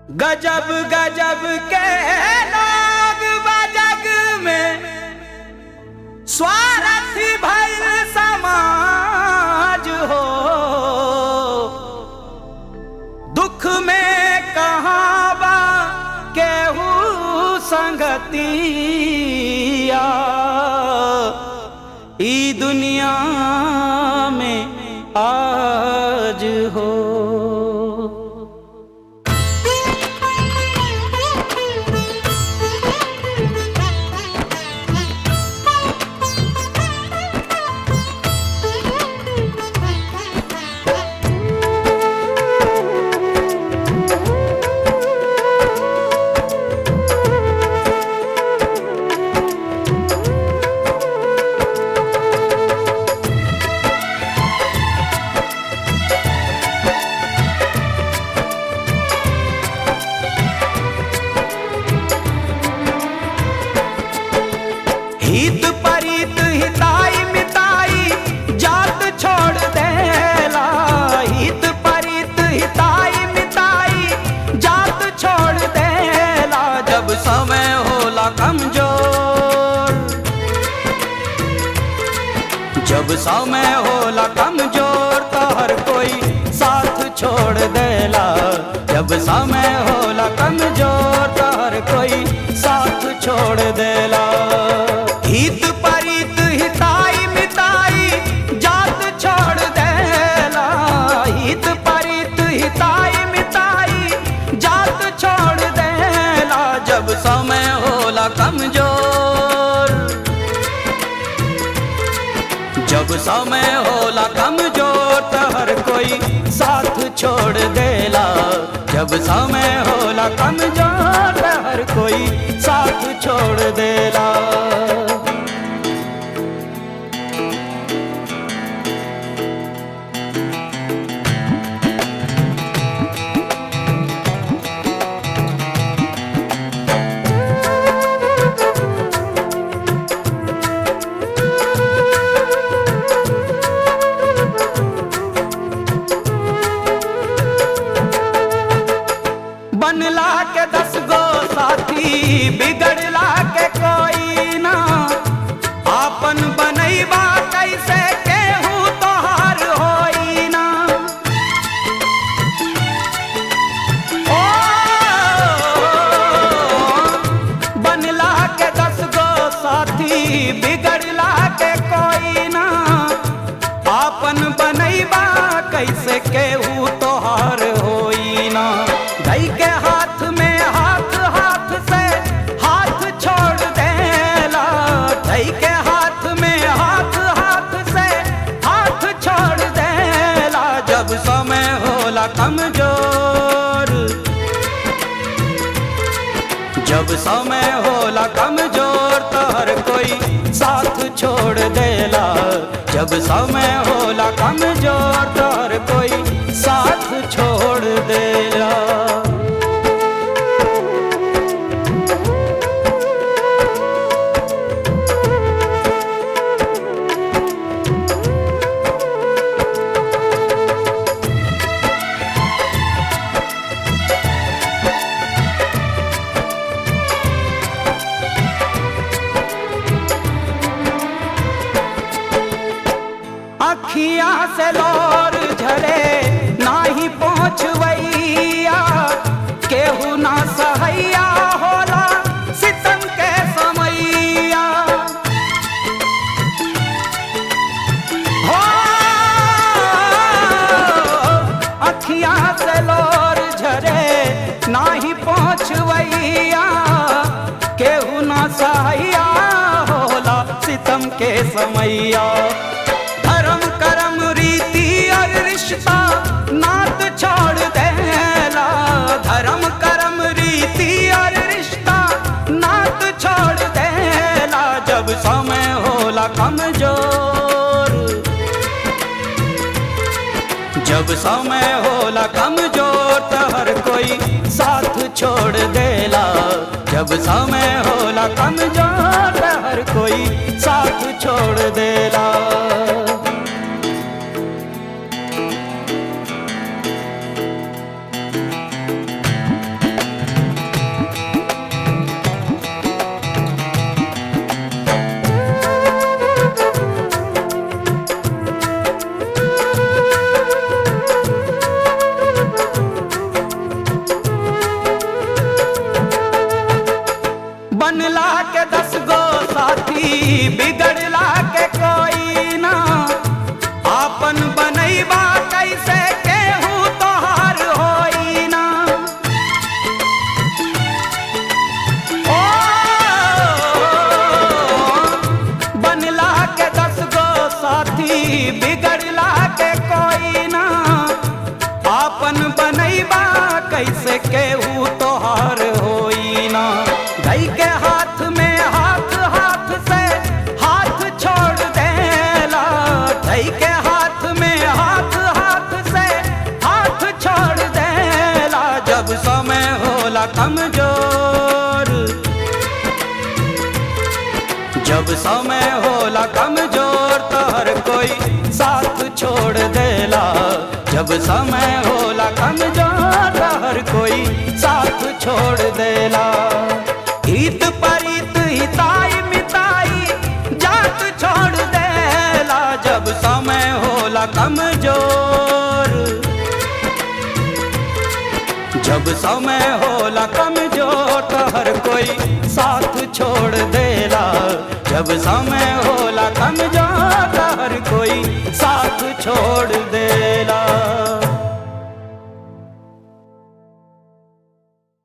गजब गजब के लोग बजग में स्वार्थी भइल समाज हो दुख में कहाँ बा केहू संगतिया ई दुनिया में आज हो हित परित हिताई मिताई जात छोड़ देला हित परित हिताई मिताई जात छोड़ देला जब समय होला कमजोर जब समय होला कमजोर तो हर कोई साथ छोड़ देला जब समय होला कमजोर तो हर कोई साथ छोड़ देला हित परित हिताई मिताई जात छोड़ देला हित परित हिताई मिताई जात छोड़ देला जब समय होला कमजोर जब समय होला कमजोर तो हर कोई साथ छोड़ देला जब समय होला कमजोर तो हर कोई साथ छोड़ देला बनला के दस गो साथी बिगड़ला के कोई ना आपन बनैबा कैसे केहू तोहार होई ना ओ बनला के दस गो साथी बिगड़ला के कोई ना आपन बनैबा कैसे केहू तोहार होई ना गई के हाथ में हाथ हाथ से हाथ छोड़ देला गई के हाथ में हाथ हाथ से हाथ छोड़ देला जब समय होला कमजोर जब समय होला कमजोर तो हर कोई साथ छोड़ देला जब समय होला कमजोर तो हर कोई साथ छोड़ देला अखियां से लोर झरे नाही पहुँचवैया केहू ना सहैया होला सितम के समैया हो अखियां से लोर झरे नाही पहुँचवैया केहू ना सहैया होला सितम के समैया धर्म कर्म रीति और रिश्ता नात छोड़ देला धर्म कर्म रीति और रिश्ता नात छोड़ देला जब समय होला कमजोर जब समय होला कमजोर तो हर कोई साथ छोड़ देला जब समय होला कमजोर तो हर कोई साथ छोड़ देला बिगड़ला के कोई ना आपन बनैबा कैसे केहू तोहार होई ना ओ बनला के दस गो साथी बिगड़ला के कोई ना आपन बनैबा कैसे केहू तोहार होई ना गई के हाथ में हाथ हाथ से हाथ छोड़ देला गई के हाथ में हाथ हाथ से हाथ छोड़ देला जब समय होला कमजोर जब समय होला कमजोर तो हर कोई साथ छोड़ देला जब समय होला कमजोर तो हर कोई साथ छोड़ देला हित परित हिताई मिताई जात छोड़ देला जब समय होला कमजोर जब समय होला कमजोर तो हर कोई साथ छोड़ देला जब समय होला कमजोर तो हर कोई साथ छोड़ देला